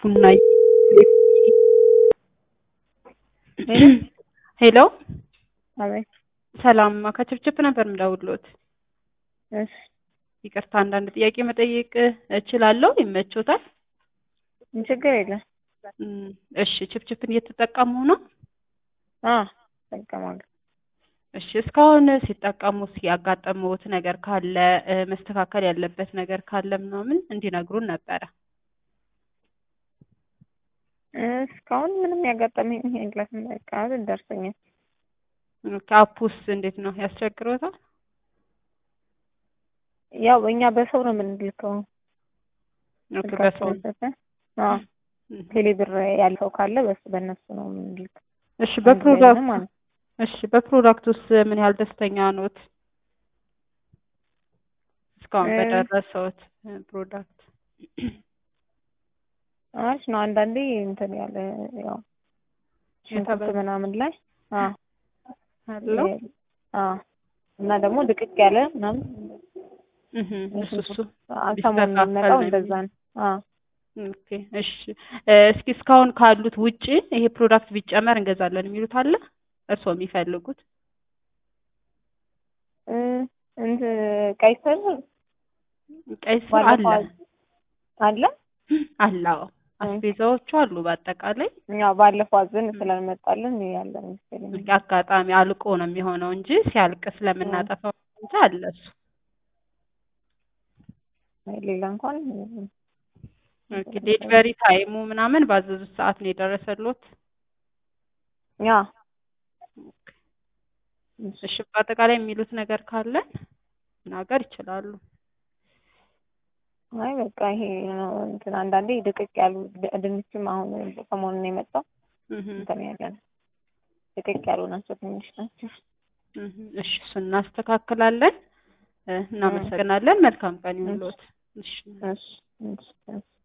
ቡና ሄሎ አቤት። ሰላም ከችፕችፕ ነበር የምደውልዎት። እሺ ይቅርታ አንዳንድ ጥያቄ መጠየቅ እችላለሁ? ይመቾታል? ችግር የለም። እም፣ እሺ ችፕችፕን እየተጠቀሙ ነው? አ እጠቀማለሁ። እሺ እስካሁን ሲጠቀሙ ያጋጠመዎት ነገር ካለ እ፣ መስተካከል ያለበት ነገር ካለ ምናምን እንዲነግሩን ነበረ። እስካሁን ምንም ያጋጠመኝ የለም። በቃ ደርሶኛል። ኦኬ፣ አፑስ እንዴት ነው ያስቸግሮታል? ያው እኛ በሰው ነው የምንልከው። ኦኬ፣ በሰው ስልካቸውን አዎ ቴሌ ብር ያለው ካለ በሱ በእነሱ ነው የምንልከው። እሺ በፕሮዳክት ማለት እሺ በፕሮዳክት ውስጥ ምን ያህል ደስተኛ ኖት? እስካሁን እ- በደረሰዎት እ፣ ፕሮዳክት አሪፍ ነው። አንዳንዴ እንትን ያለ ያው ሽንኩርት የተበ- ምናምን ላይ አዎ አለው? አዎ እና ደግሞ ድቅቅ ያለ ምናምን እህ፣ እሱ እሱ አዎ፣ ሰሞኑን ቢስተካከል የሚመጣው ነው እንደዛ ነው። አዎ ኦኬ እሺ እ፣ እስኪ እስካሁን ካሉት ውጪ ይሄ ፕሮዳክት ቢጨመር እንገዛለን የሚሉት አለ? እርስዎ የሚፈልጉት? እ፣ እንትን ቀይ ስር ቀይ ስር አለ ባለፈው አለ አለ አዎ። አስቤዛዎቹ አሉ በአጠቃላይ ያው ባለፈው አዘን ስላልመጣልን ያለ መሰለኝ። አጋጣሚ አልቆ ነው የሚሆነው እንጂ ሲያልቅ ስለምናጠፋው እንጂ አለ እሱ። ሌላ እንኳን ኦኬ ዴሊቨሪ ታይሙ ምናምን ባዘዙት ሰዓት ነው የደረሰሎት? ያ እሺ በአጠቃላይ የሚሉት ነገር ካለ መናገር ይችላሉ። አይ በቃ ይሄ ነው እንትን አንዳንዴ ድቅቅ ያሉ ድ- ድንችም አሁን ሰሞኑን ነው የመጣው እህ እንትን ያለ ነው ድቅቅ ያሉ ናቸው ትንሽ ናቸው። እህ እሺ እሱን እናስተካክላለን። እ፣ እናመሰግናለን። መልካም ቀን ይሁንልዎት። እሺ እሺ እሺ እሺ